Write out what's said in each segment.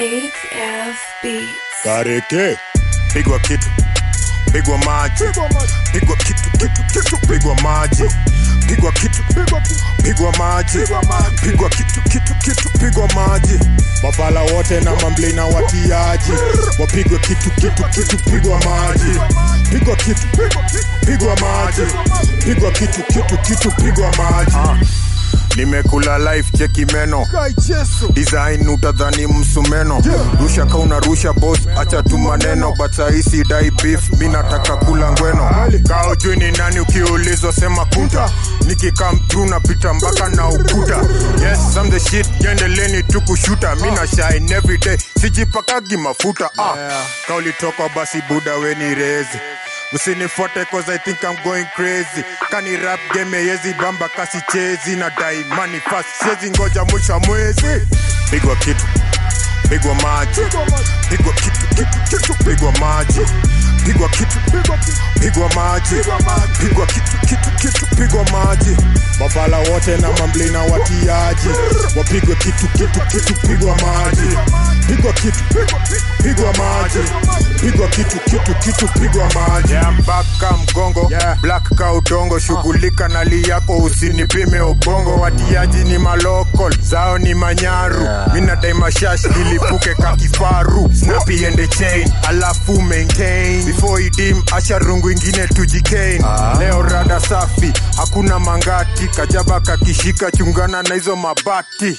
8F Beats. Kareke pigwa kitu pigwa maji pigwa kitu kitu kitu pigwa maji pigwa kitu pigwa maji pigwa kitu kitu kitu pigwa maji mafala wote na mamblina watiaji wapigwe kitu kitu kitu pigwa maji pigwa kitu pigwa maji pigwa kitu kitu kitu pigwa maji nimekula life cheki meno design utadhani msumeno rusha kauna rusha boss acha tu maneno but saisi dai beef mi nataka kula ngweno kao juu ni nani ukiulizwa sema kunta nikikam tru napita mpaka na ukuta yes I'm the shit jendeleni tu kushuta mi na shine every day sijipakagi mafuta ah. kaulitoka basi buda weni rezi usinifuate cause I think I'm going crazy kani rap game yezi bamba kasi chezi na dai money fast siezi ngoja mwisho wa mwezi pigwa kitu pigwa maji pigwa kitu kitu kitu pigwa maji pigwa kitu pigwa maji pigwa kitu kitu kitu pigwa maji mafala wote na mamblina watiaji wapigwe kitu kitu kitu pigwa maji pigwa kitu pigwa maji pigwa kitu kitu kitu pigwa maji yeah, mpaka mgongo yeah. black ka udongo shughulika na li yako usinipime ubongo watiaji ni malokol zao ni manyaru yeah. mina dai mashash ilipuke ka kifaru snapi ende chain alafu maintain before idim asha rungu ingine tujikain ah. leo rada safi hakuna mangati kajaba kakishika chungana na hizo mabati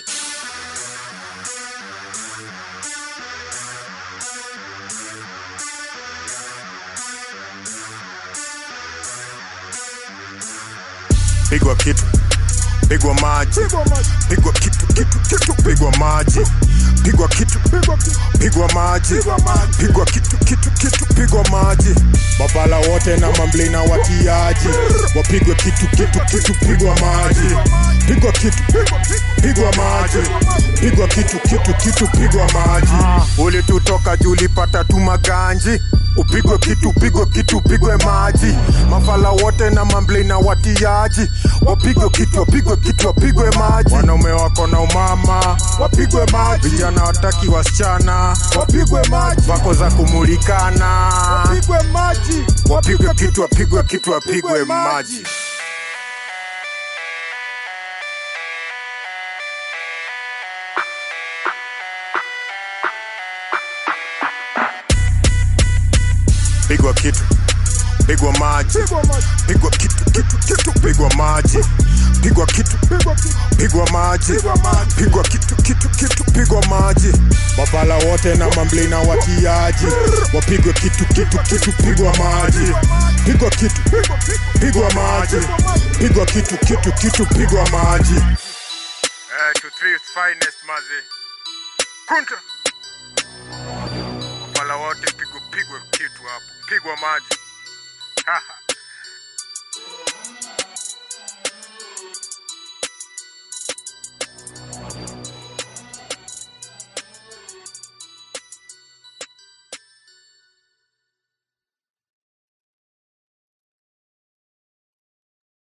pigwa kitu pigwa maji pigwa kitu kitu kitu pigwa maji pigwa kitu pigwa maji pigwa kitu kitu kitu pigwa maji mabala wote na mamblina watiaji wapigwe kitu kitu kitu pigwa maji pigwa kitu pigwa maji pigwa kitu kitu kitu pigwa maji ulitutoka juu ulipata tu maganji upigwe kitu pigwe kitu pigwe maji mafala wote na mamblina watiaji wapigwe kitu wapigwe kitu wapigwe maji wanaume wako na umama wapigwe maji vijana wataki wasichana wapigwe maji wako za kumulikana wapigwe maji wapigwe kitu wapigwe kitu wapigwe maji pigwa kitu pigwa maji pigwa kitu kitu kitu pigwa maji pigwa kitu pigwa maji pigwa kitu kitu kitu pigwa maji mafala wote na mamblina watiaji wapigwe kitu kitu kitu pigwa maji pigwa kitu pigwa maji pigwa kitu kitu kitu pigwa maji eh, to thrift finest mazi kunta mafala wote pigwe pigwe kitu hapo pigwa maji